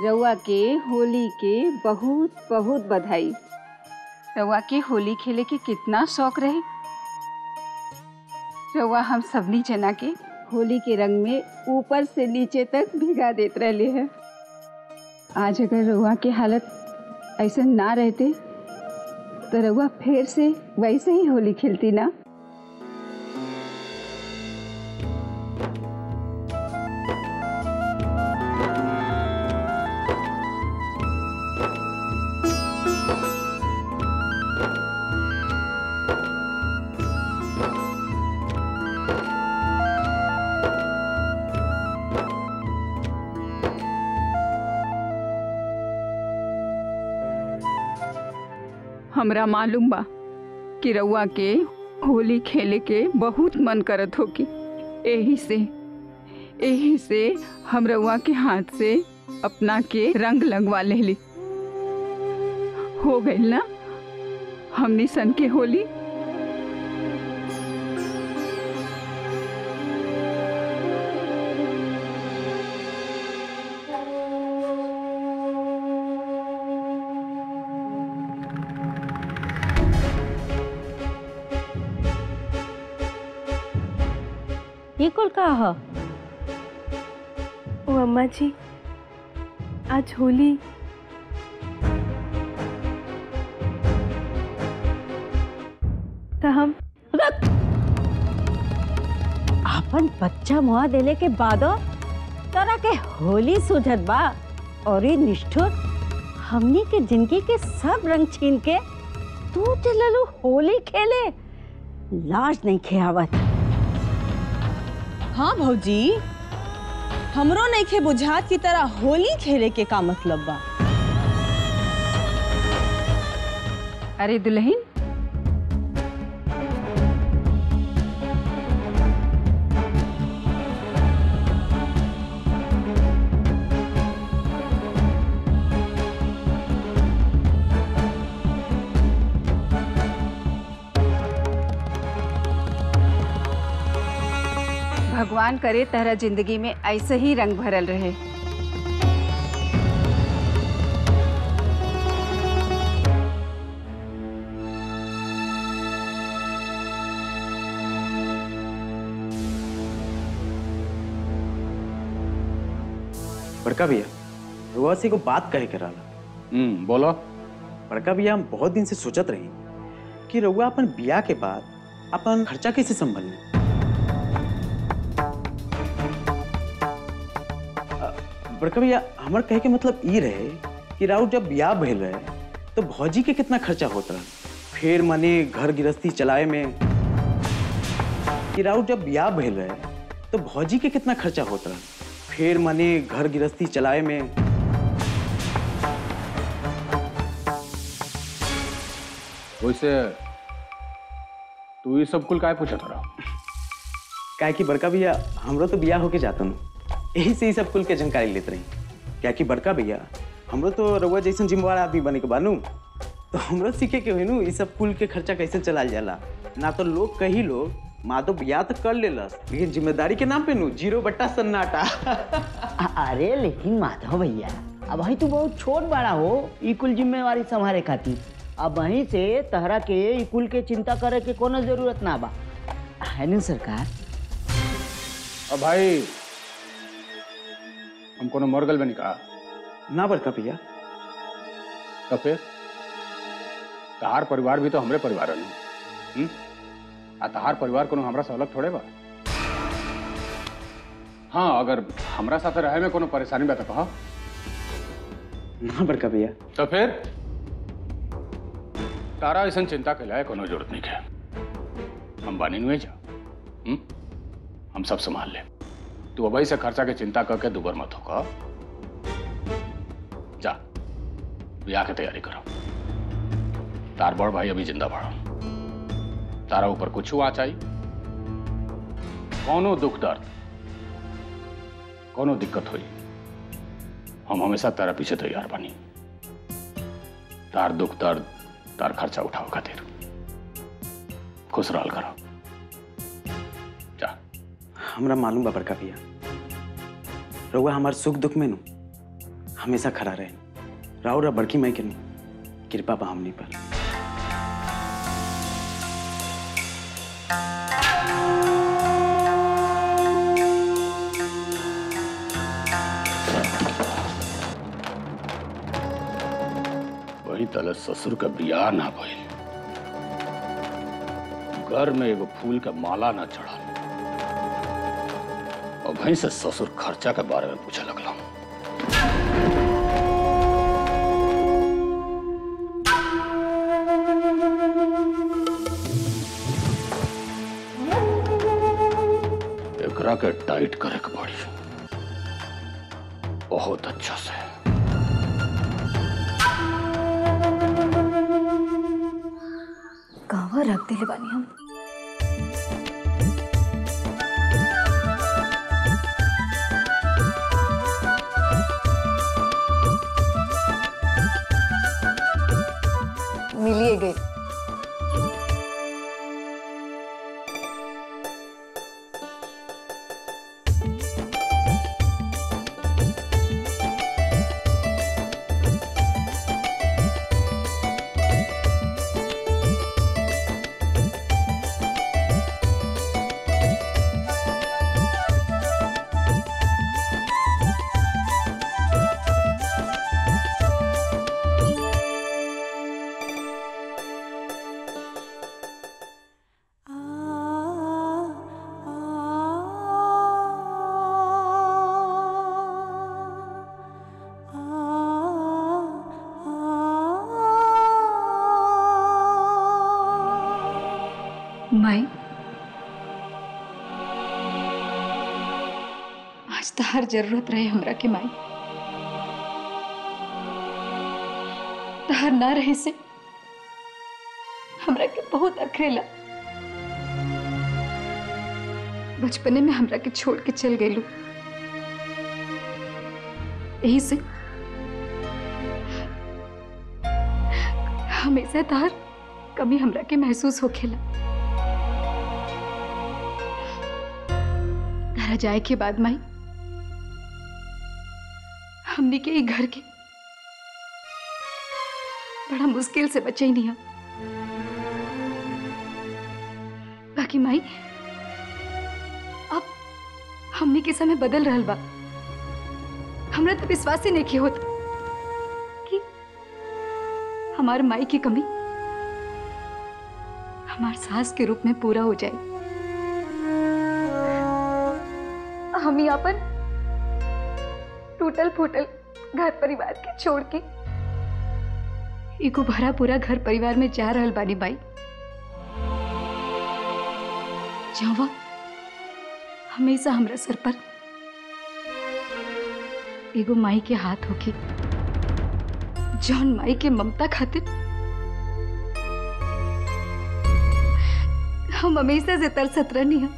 रउआ के होली के बहुत बहुत बधाई रउआ के होली खेले के कितना शौक रहे रउआ हम सबनी जना के होली के रंग में ऊपर से नीचे तक भिगा देत रहले है आज अगर रउआ के हालत ऐसा ना रहते तो रउआ फिर से वैसे ही होली खेलती ना हमरा मालूम बा कि रउआ के होली खेले के बहुत मन करत होगी एही से एही से हम रउआ के हाथ से अपना के रंग लगवा लेली हो गइल ना हमनी सन के होली ये कुल का ह ओ अम्मा जी आज होली तो हम अपन बच्चा मुआ देले के बादो तोरा के होली सुझत बा और ये निष्ठुर हमनी के जिंदगी के सब रंग छीन के तू चललू होली खेले लाज नहीं खेआवत हाँ भौजी हमरो नइखे बुझात की तरह होली खेले के का मतलब बा अरे दुल्हन भगवान करे तहरा जिंदगी में ऐसे ही रंग भरल रहे बड़का भैया रुआ से को बात कहे के रहला हम्म बोलो बड़का भैया हम बहुत दिन से सोचत रही कि रउआ अपन बिया के बाद अपन खर्चा कैसे संभालने अ, बड़का भैया हमर कहे के मतलब ई रहे कि राउर जब बियाह भइल रहे तो भौजी के कितना खर्चा होत रहा फिर मने घर गृहस्थी चलाए में कि राउर जब बियाह भइल रहे तो भौजी के कितना खर्चा होत रहा फिर मने घर गृहस्थी चलाए में वैसे तू ये सब कुल काय पूछत रहा काहे कि बड़का भैया हमरो तो बियाह होके जाता हूँ यही से ही सब कुल के जानकारी लेते रही क्या कि बड़का भैया हमरो तो रउआ जैसन जिम्मेवार आदमी बने के बानू तो हमरो सीखे के हुई नु ई सब कुल के खर्चा कैसे चलाल जाला ना तो लोग कही लोग माँ तो बियाह तो कर लेलस लेकिन जिम्मेदारी के नाम पे नु जीरो बट्टा सन्नाटा अ- अरे लेकिन माधव भैया अब वही तू बहुत छोट बड़ा हो ई कुल जिम्मेवारी संभाले खातिर अब वहीं से तहरा के ई कुल के चिंता करे के कोनो जरूरत ना बा है नु सरकार अब भाई हम कोनो मरगल में नहीं कहा ना बड़का भैया तो फिर तहार परिवार भी तो हमरे परिवार है हम्म आ तहार परिवार कोनो हमरा से अलग थोड़े बा हाँ अगर हमरा साथे रहे में कोनो परेशानी बा तो कहा ना बड़का भैया तो फिर तारा ऐसा चिंता के लायक कोनो जरूरत नहीं है हम बानी नुए जा हम्म? हम सब संभाल ले तू अभी से खर्चा के चिंता करके दुबर मत होगा जा ब्याह की तैयारी करो तार बड़ भाई अभी जिंदा पड़ा तारा ऊपर कुछ हुआ चाहिए कोनो दुख दर्द कोनो दिक्कत हुई हम हमेशा तारा पीछे तैयार बनी तार दुख दर्द तार खर्चा उठाओ खातिर खुश रहल करो जा हमरा मालूम बा बड़का भैया रउआ हमार सुख दुख में नु हमेशा खड़ा रहे राउर बड़की माई के नहीं कृपा बा हमनी पर वही तले ससुर का बियाह ना भइल घर में एगो फूल का माला ना चढ़ल और वहीं से ससुर खर्चा के बारे में पूछे लगला एकरा के टाइट करे के पड़ी बहुत अच्छा से कहवा रख दिले बानी हम मिलिए गई माई आज तो हर जरूरत रहे हमरा के माई तहर ना रहे से हमरा के बहुत अखरेला बचपने में हमरा के छोड़ के चल गई यही से हमेशा तहर कमी हमरा के महसूस होखेला घर जाए के बाद माई हमने के ई घर के बड़ा मुश्किल से बचे नहीं हम बाकी माई अब हमने के समय बदल रहल बा हमरा तो विश्वास ही नहीं होत कि हमार माई की कमी हमार सास के रूप में पूरा हो जाए हम ही अपन टूटल फूटल घर परिवार के छोड़ के एगो भरा पूरा घर परिवार में जा रहल बानी बाई जावा हमेशा हमरा सर पर एगो माई के हाथ होके जौन माई के ममता खातिर हम हमेशा से तरसत रहनी है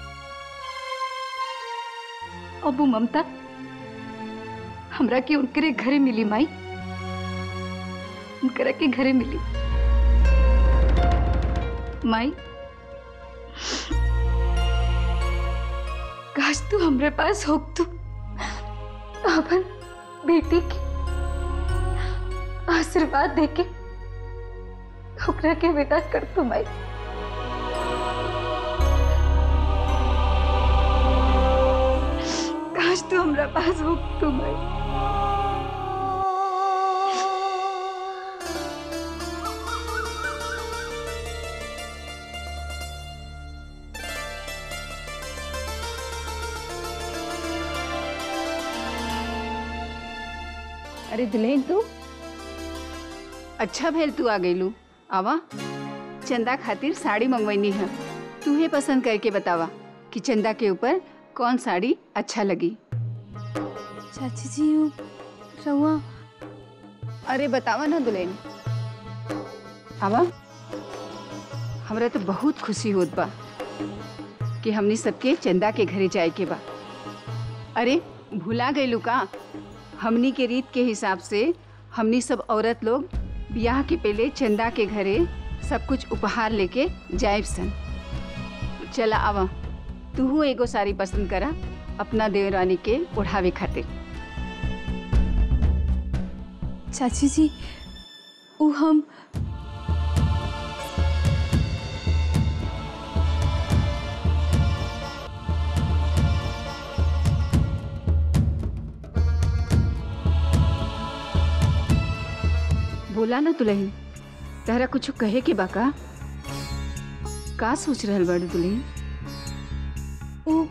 अब वो ममता हमरा के उनकरे घरे मिली माई उनकरा के घरे मिली माई काश तू हमरे पास हो तू अपन बेटी के आशीर्वाद देके ओकरा के विदा कर तू माई काश तू हमरा पास हो तू माई अरे दुल्हन तू अच्छा भेल तू आ गईलू आवा चंदा खातिर साड़ी मंगवैनी है तू ही पसंद करके बतावा कि चंदा के ऊपर कौन साड़ी अच्छा लगी चाची जी वो रउआ अरे बतावा ना दुल्हन आवा हमरा तो बहुत खुशी होत बा कि हमनी सबके चंदा के घरे जाए के बा अरे भुला गईलू का हमनी के रीत के हिसाब से हमनी सब औरत लोग ब्याह के पहले चंदा के घरे सब कुछ उपहार लेके जाए सन चला आवा तू एगो साड़ी पसंद करा अपना देवरानी के ओढ़ावे खातिर चाची जी वो हम बोला ना दुल्हन तहरा कुछ कहे के बाका का सोच रहल बड़ दुल्हन वो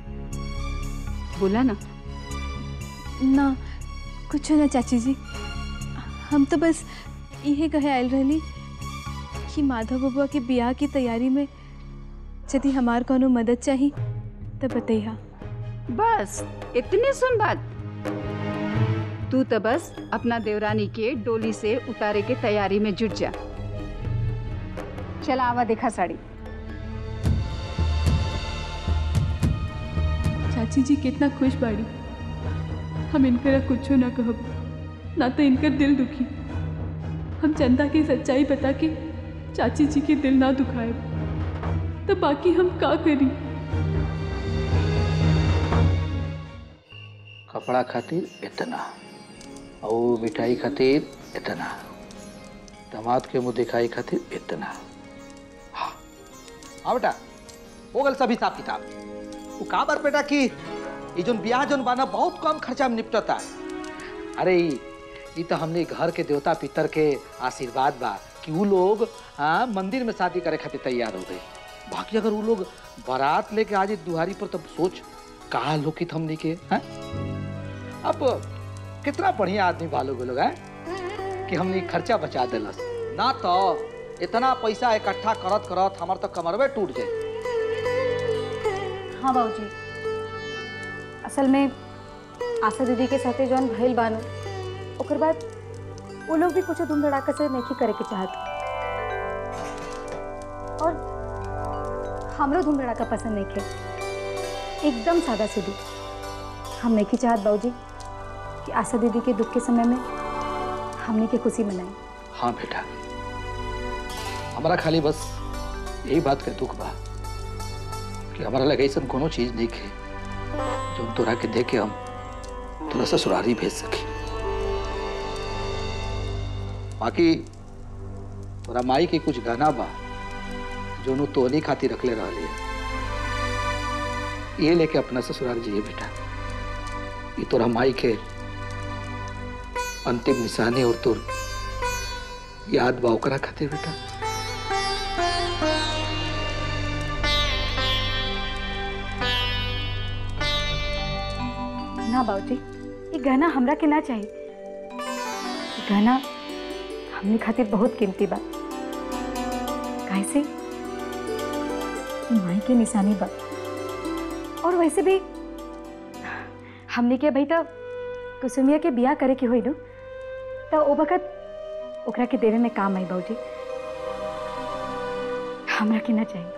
बोला ना ना कुछ ना चाची जी हम तो बस यही कहे आयल रहली कि माधव बबुआ के बियाह की तैयारी में यदि हमार कोनो मदद चाही तो बतैया बस इतनी सुन बात तू तो बस अपना देवरानी के डोली से उतारे के तैयारी में जुट जा चला आवा देखा साड़ी चाची जी कितना खुश बाड़ी हम इनकरा कुछ ना कहब ना तो इनकर दिल दुखी हम चंदा की सच्चाई बता के चाची जी के दिल ना दुखाए तो बाकी हम का करी कपड़ा खातिर इतना और मिठाई खातिर इतना दामाद के मुंह दिखाई खातिर इतना हाँ हाँ बेटा हो गल सब हिसाब किताब वो का बार बेटा कि ये जोन ब्याह जोन बाना बहुत कम खर्चा में निपटता है अरे ई ई तो हमने घर के देवता पितर के आशीर्वाद बा कि वो लोग हाँ मंदिर में शादी करे खातिर तैयार हो गए बाकी अगर वो लोग बारात लेके आज दुहारी पर तब सोच कहा लोकित हमने के हैं अब कितना बढ़िया आदमी बालो गो लोग हैं कि हमने खर्चा बचा दिलस ना तो इतना पैसा इकट्ठा करत करत हमार तो कमरवे टूट जाए हाँ बाबूजी असल में आशा दीदी के साथे जौन भइल बानो ओकर बाद वो लोग भी कुछ धूम धड़ाका से नहीं करे के चाहत और हमरो धूम धड़ाका पसंद नहीं खे एकदम सादा सीधी हम नहीं चाहत बाबूजी कि आशा दीदी के दुख के समय में हमने के खुशी मनाई हाँ बेटा हमारा खाली बस यही बात का दुख बा कि हमारा लगे ऐसा कोनो चीज नहीं है जो तोरा के देख के हम थोड़ा ससुरारी भेज सके बाकी तोरा माई के कुछ गहना बा जो नु तोनी खातिर रखले रहली है ये लेके अपना ससुराल जिए बेटा ये तोरा माई के अंतिम निशानी और तोर याद बा ओकरा खातिर बेटा ना बाबूजी ये गहना हमरा के ना चाहिए ये गहना हमने खातिर बहुत कीमती बा कैसे माई के निशानी बा और वैसे भी हमने के भाई तो कुसुमिया के बियाह करे के होई नु तो ओ वक्त ओकरा के देवे में काम आई बाबूजी हमरा के ना चाहिए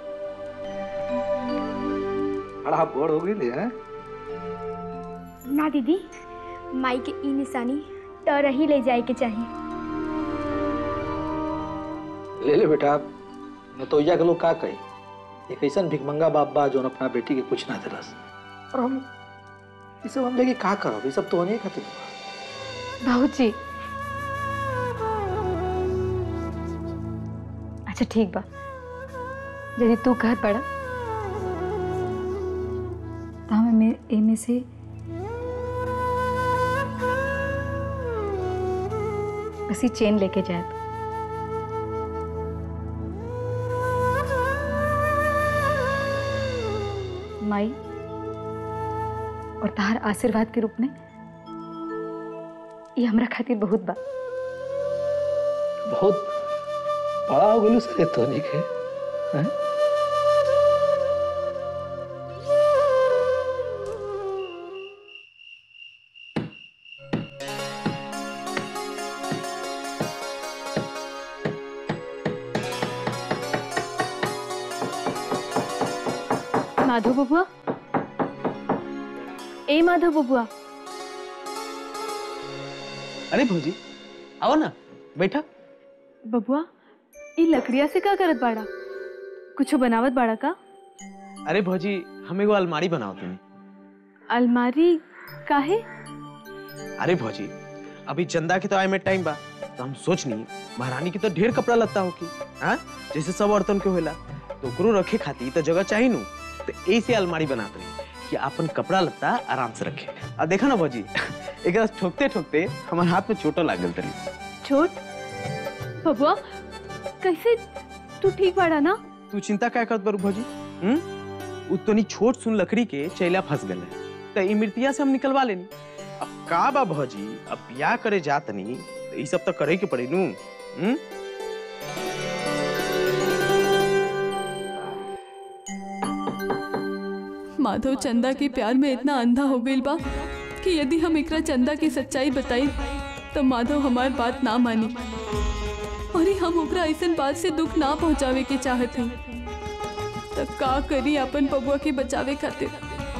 बड़ा बड़ हो गई है ना दीदी माई के ई निशानी तर ही ले जाए के चाहिए ले ले बेटा नतोइया के लोग का कहे एक ऐसा भिकमंगा बाप बा जो अपना बेटी के कुछ ना दिलस और हम ये सब हम लेके का करब ये सब तो नहीं खातिर बा। बाबूजी अच्छा ठीक बा यदि तू घर पड़ा तो हमें एमे से उसी चेन लेके जाए माई और तहार आशीर्वाद के रूप में ये हमरा खातिर बहुत बा बहुत बड़ा हो गलू सर तो नहीं के हैं? माधव बबुआ ए माधव बबुआ अरे भौजी आओ ना बैठा बबुआ ई लकड़िया से का करत बाड़ा कुछ बनावत बाड़ा का अरे भौजी हम एगो अलमारी बनाओ तुम्हें अलमारी काहे अरे भौजी अभी चंदा के तो आए में टाइम बा तो हम सोचनी महारानी की तो ढेर कपड़ा लगता हो की हाँ जैसे सब औरतन के होला तो ओकरो रखे खातिर तो जगह चाहिए नु तो ऐसे अलमारी बनाते रही कि अपन कपड़ा लत्ता आराम से रखे अब देखा ना भौजी एक ठोकते ठोकते हमारे हाथ में चोटो लाग गल तरी छोट बबुआ कैसे तू ठीक बाड़ा ना तू चिंता क्या करत बारू भौजी हम्म उतनी छोट सुन लकड़ी के चैला फंस गए तो ई मृतिया से हम निकलवा लेनी अब का बा भौजी अब ब्याह करे जातनी तो ई सब तो करे के पड़ी नू हम्म माधव चंदा के प्यार में इतना अंधा हो गई बा कि यदि हम एकरा चंदा की सच्चाई बताई तो माधव हमार बात ना मानी और ही हम ओकरा ऐसन बात से दुख ना पहुंचावे के चाहत हई तो का करी अपन बबुआ के बचावे खातिर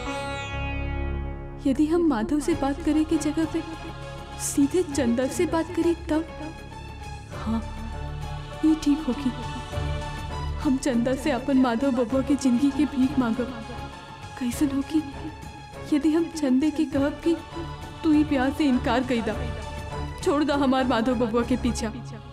यदि हम माधव से बात करे के जगह पे सीधे चंदा से बात करी तब हाँ ये ठीक होगी हम चंदा से अपन माधव बबुआ की जिंदगी के भीख मांगब कैसन होगी यदि हम चंदे के कहब कि तू ही प्यार से इनकार कर दा छोड़ दा हमार माधव बबुआ के पीछा